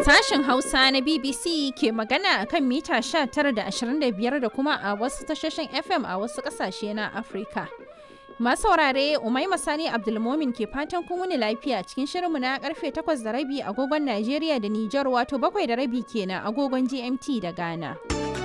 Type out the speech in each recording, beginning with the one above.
Sashen Hausa na BBC ke magana a kan mita 19 da 25 da kuma a wasu tashoshin FM a wasu ƙasashe na Afirka. Masu saurare Umaima Sani Abdulmomin ke fatan kun wuni lafiya cikin shirinmu na karfe 8 da rabi agogon Najeriya da Nijar wato 7 da rabi kenan agogon GMT da Ghana.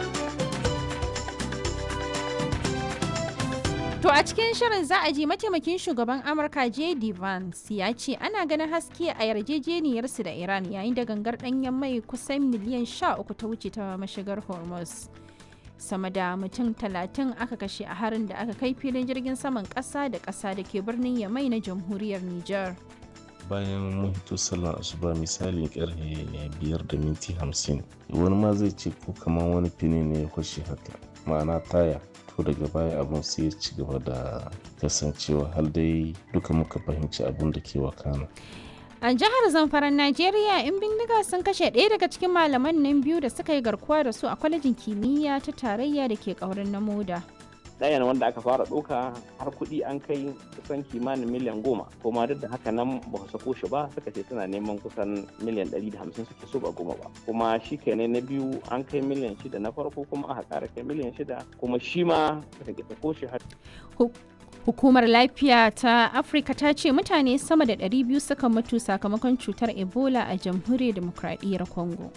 To a cikin shirin za a ji mataimakin shugaban Amurka J.D. Vance ya ce ana ganin haske a yarjejeniyarsu da Iran yayin da gangar ɗanyen mai kusan miliyan 13 ta wuce ta mashigar Hormuz. Sama da mutum talatin aka kashe a harin da aka kai filin jirgin saman ƙasa da ƙasa da ke birnin Yamai na jamhuriyar Nijar. bayan mun hito sallar asuba misalin karfe biyar da minti hamsin wani ma zai ce ko kamar wani fini ne ya kwashe haka ma'ana taya to daga baya abun sai ya ci gaba da kasancewa har dai duka muka fahimci abun da ke wakana A jihar Zamfaran Najeriya, in bindiga sun kashe ɗaya daga cikin malaman nan biyu da suka yi garkuwa da su a kwalejin kimiyya ta tarayya da ke ƙaurin na moda. ɗayan wanda aka fara ɗauka har kuɗi an kai kusan kimanin miliyan goma kuma duk da haka nan ba su sako shi ba suka ce tana neman kusan miliyan ɗari da hamsin suke so ba goma ba kuma shi kenan na biyu an kai miliyan shida na farko kuma aka ƙara kai miliyan shida kuma shi ma suka ke sako shi har Hukumar lafiya ta Afirka ta ce mutane sama da 200 suka mutu sakamakon cutar Ebola a jamhuriyar demokradiyyar Congo.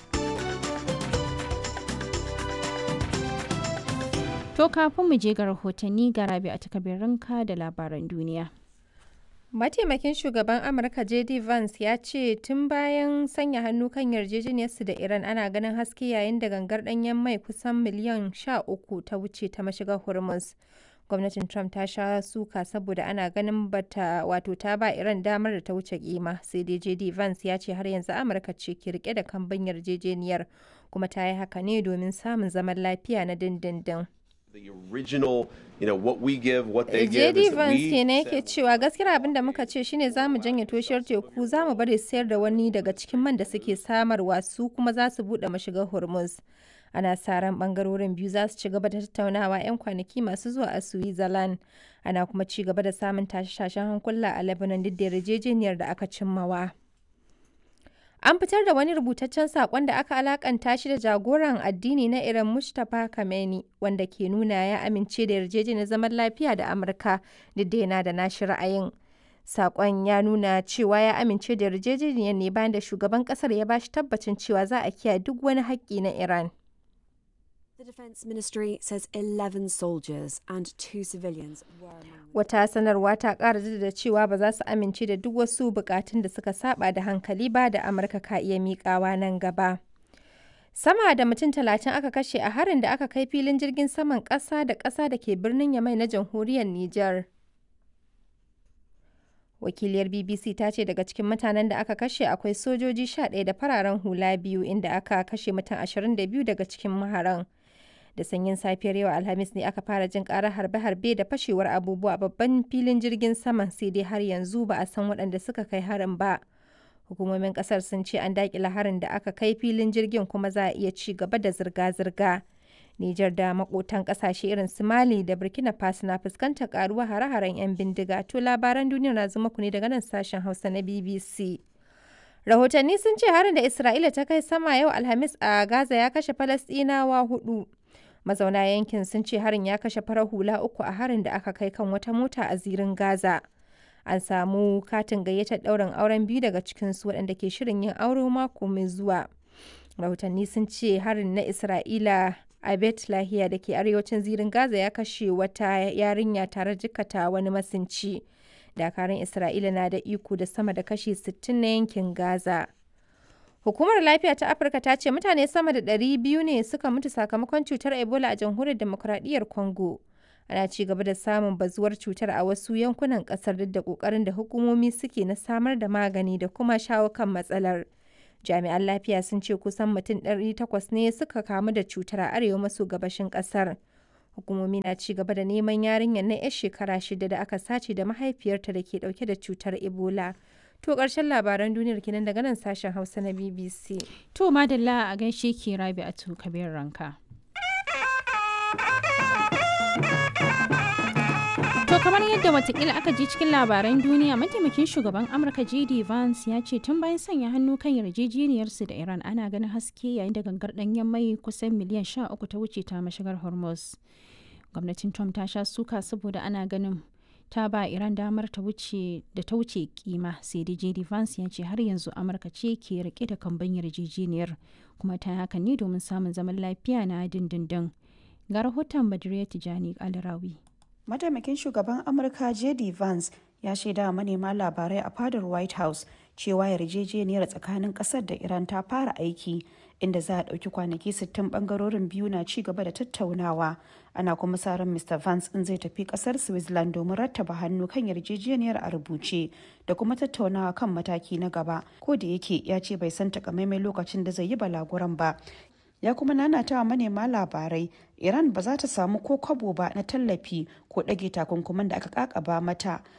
To kafin mu je ga rahotanni ga rabi a takabirinka da labaran duniya. Mataimakin shugaban Amurka JD Vance ya ce tun bayan sanya hannu kan yarjejeniyarsu da Iran ana ganin haske yayin da gangar ɗanyen mai kusan miliyan 13 ta wuce ta mashigar Hormuz. gwamnatin trump ta sha suka saboda ana ganin bata wato ta ba iran damar da ta wuce kima sai dai jd vance ya ce har yanzu amurka ce ke rike da kambin yarjejeniyar kuma ta yi haka ne domin samun zaman lafiya na dindindin the original, you know, what we give, what they give. JD Vance kenan yake cewa gaskiyar abin da muka ce shine za mu janye toshiyar teku za mu bari sayar da wani daga cikin man da suke samarwa su kuma za su buɗe mashigar Hormuz. ana sa ran bangarorin biyu za su ci gaba da tattaunawa 'yan kwanaki masu zuwa a switzerland ana kuma ci gaba da samun tashe-tashen hankula a lebanon duk da yarjejeniyar da aka cimmawa an fitar da wani rubutaccen saƙon da aka alakanta shi da jagoran addini na iran mustapha kameni wanda ke nuna ya amince da yarjejeniyar zaman lafiya da amurka duk da yana da nashi ra'ayin Sakon ya nuna cewa ya amince da yarjejeniyar ne bayan da shugaban kasar ya bashi tabbacin cewa za a kiyaye duk wani haƙƙi na Iran. The Defence Ministry says 11 soldiers and two civilians were among Wata sanarwa ta ƙara da cewa ba za su amince da duk wasu bukatun da suka saba da hankali ba da Amurka ka iya miƙawa nan gaba. Sama da mutum talatin aka kashe a harin da aka kai filin jirgin saman ƙasa da ƙasa da ke birnin Yamai na jamhuriyar Nijar. Wakiliyar BBC ta ce daga cikin mutanen da aka kashe akwai sojoji 11 da fararen hula biyu inda aka kashe mutum 22 daga cikin maharan. da sanyin safiyar yau alhamis ne aka fara jin karar harbe-harbe da fashewar abubuwa a babban filin jirgin saman sai dai har yanzu ba a san waɗanda suka kai harin ba hukumomin kasar sun ce an daƙila harin da aka kai filin jirgin kuma za a iya ci gaba da zirga-zirga Nijar da makotan kasashe irin su Mali da Burkina Faso na fuskantar karuwa hare-haren 'yan bindiga to labaran duniya na zuma ku ne daga nan sashen Hausa na BBC. Rahotanni sun ce harin da Isra'ila ta kai sama yau Alhamis a Gaza ya kashe Falasɗinawa hudu. mazauna yankin sun ce harin ya kashe farar hula uku a harin da aka kai kan wata mota a zirin gaza an samu katin gayyatar ɗaurin auren biyu daga cikinsu waɗanda ke shirin yin aure mako mai zuwa rahotanni sun ce harin na isra'ila a bet lahiya da ke arewacin zirin gaza ya kashe wata yarinya tare jikata wani masinci dakarun isra'ila na da iko da sama da kashi 60 na yankin gaza Hukumar Lafiya ta Afirka ta ce mutane sama da 200 ne suka mutu sakamakon cutar Ebola a jamhuriyar demokradiyyar Congo. Ana ci gaba da samun bazuwar cutar a wasu yankunan kasar duk da kokarin da hukumomi suke na samar da magani da kuma shawo kan matsalar. Jami'an lafiya sun ce kusan mutum 800 ne suka kamu da cutar a arewa maso gabashin kasar. Hukumomi na ci gaba da neman yarinyar na 'yar shekara shida da aka sace da mahaifiyarta da ke dauke da cutar Ebola. To ƙarshen labaran duniyar kenan daga nan sashen Hausa na BBC. To madalla a gaishe ki rabi a kabir ranka. kamar yadda watakila aka ji cikin labaran duniya mataimakin shugaban Amurka JD Vance ya ce tun bayan sanya hannu kan yarjejeniyarsu da Iran ana ganin haske yayin da gangar ɗanyen mai kusan miliyan 13 ta wuce ta mashigar Hormuz. Gwamnatin Trump ta sha suka saboda ana ganin ta ba Iran damar ta wuce da ta wuce kima sai dai JD Vance ya ce har yanzu Amurka ce ke rike da kamban yarjejeniyar kuma ta hakan ne domin samun zaman lafiya na dindindin. Ga rahoton Badriya Tijani Alrawi. Mataimakin shugaban Amurka JD Vance ya shaida manema labarai a fadar White House cewa yarjejeniyar tsakanin kasar da Iran ta fara aiki inda za a ɗauki kwanaki 60 bangarorin biyu na ci gaba da tattaunawa ana kuma sa ran Mr. Vance in zai tafi kasar Switzerland domin rattaba hannu kan yarjejeniyar a rubuce da kuma tattaunawa kan mataki na gaba ko da yake ya ce bai san takamaiman lokacin da zai yi balaguran ba ya kuma nanata wa manema labarai iran ba za ta samu ko kwabo ba na tallafi ko ɗage takunkuman da aka kakaba mata